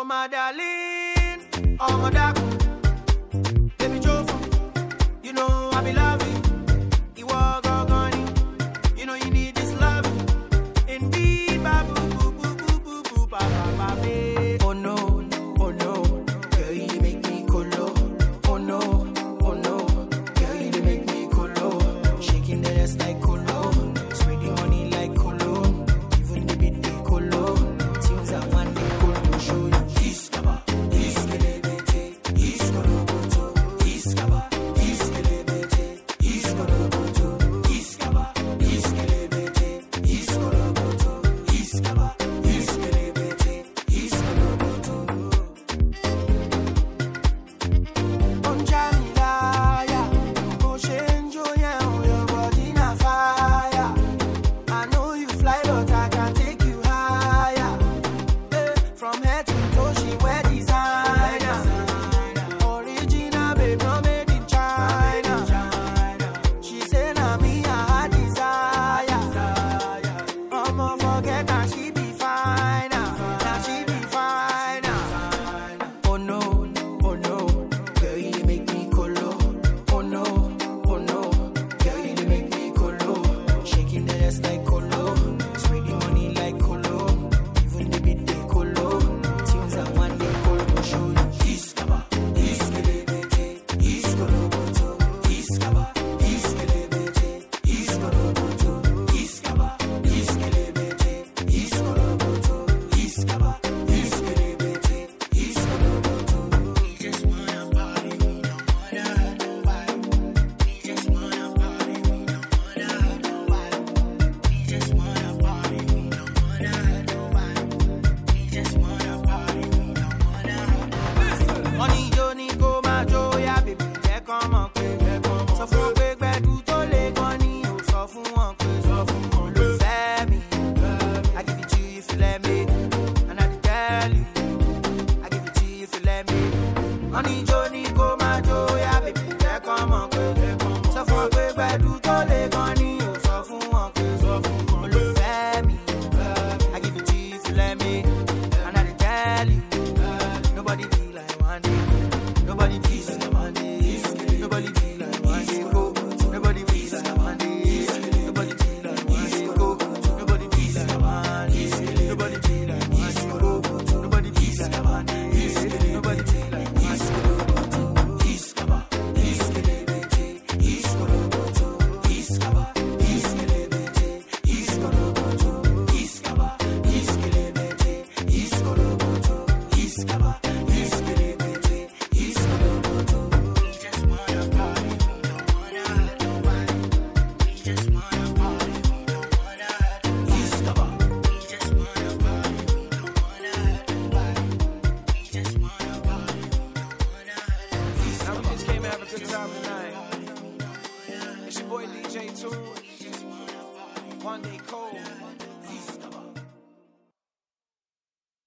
Oh my darling, oh my darling, baby Jofa, you know I be loving. You are gone, you know you need this love. Indeed, ba boo boo boo boo boo boo ba ba ba babe. Oh no, oh no, girl you make me colo. Oh no, oh no, girl you make me colo. Shaking the ass like colo, spreading money like colo. Even the bit they colo. Tunes that one day colo show you. Iskaba, iskelebete, iskoloboto, iskaba, iskelebete, iskoloboto, iskaba, iskelebete, iskoloboto, iskaba, iskelebete, iskoloboto. Onjamilaya, Oshenjo, yeah, your body na fire. I know you fly, but I can take you higher. Eh, From head to toe, she wear designer. Original, babe, no made in China. She say na me I her desire. I'ma forget that she be fine. Now she be fine. Oh no, oh no, girl you dey make me colo. Oh no, oh no, girl you dey make me colo. Shaking the ass like colo, spreading money like colo. Even the beat they colo. Tunes that one day colo show you. Iskaba, iskelebete, iskoloboto, iskaba, iskelebete, iskoloboto, iskaba, iskelebete, iskoloboto, iskaba, iskelebete, iskoloboto. We just wanna party, we don't wanna hurt nobody. We just wanna party, we don't wanna hurt nobody. We just wanna party, we don't wanna hurt nobody. We just wanna party, we don't wanna hurt nobody. Wọ́n ní ijó ní kó máa jó yá bèbí jẹ́ kán mọ̀ pé sọ fún wọn pé gbẹ̀du tó lé gan ni ò sọ fún wọn pé sọ fún wọn ló fẹ́ mi. I give it to you if you let me and I dey tell you. I give it to you if you let me. Wọ́n ní ijó ní kó máa jó yá bèbí jẹ́ kán mọ̀ pé sọ fún wọn pé gbẹ̀du tó lé gan ni ò sọ fún wọn pé sọ fún wọn ló fẹ́ mi. I give it to you if you let me and I dey tell you. Nobody be like one day. Nobody be like one day. Nobody be like one day. Go. Nobody be like one day. Nobody be like one day. Go. Nobody be like one day. Nobody be like one day. Go. Nobody be like one day. Nobody be like one day. Iskaba, iskelebete, iskoloboto, iskaba, iskelebete, iskoloboto, iskaba, iskelebete, iskoloboto, iskaba, iskelebete, iskoloboto. We just wanna party, we don't wanna hurt nobody. We just wanna party, we don't wanna hurt nobody. Iskaba. We just wanna party, we don't wanna hurt nobody. We just wanna party, we don't wanna hurt nobody. Now we just came to have a good time tonight. It's your boy DJ Tool. One day cold.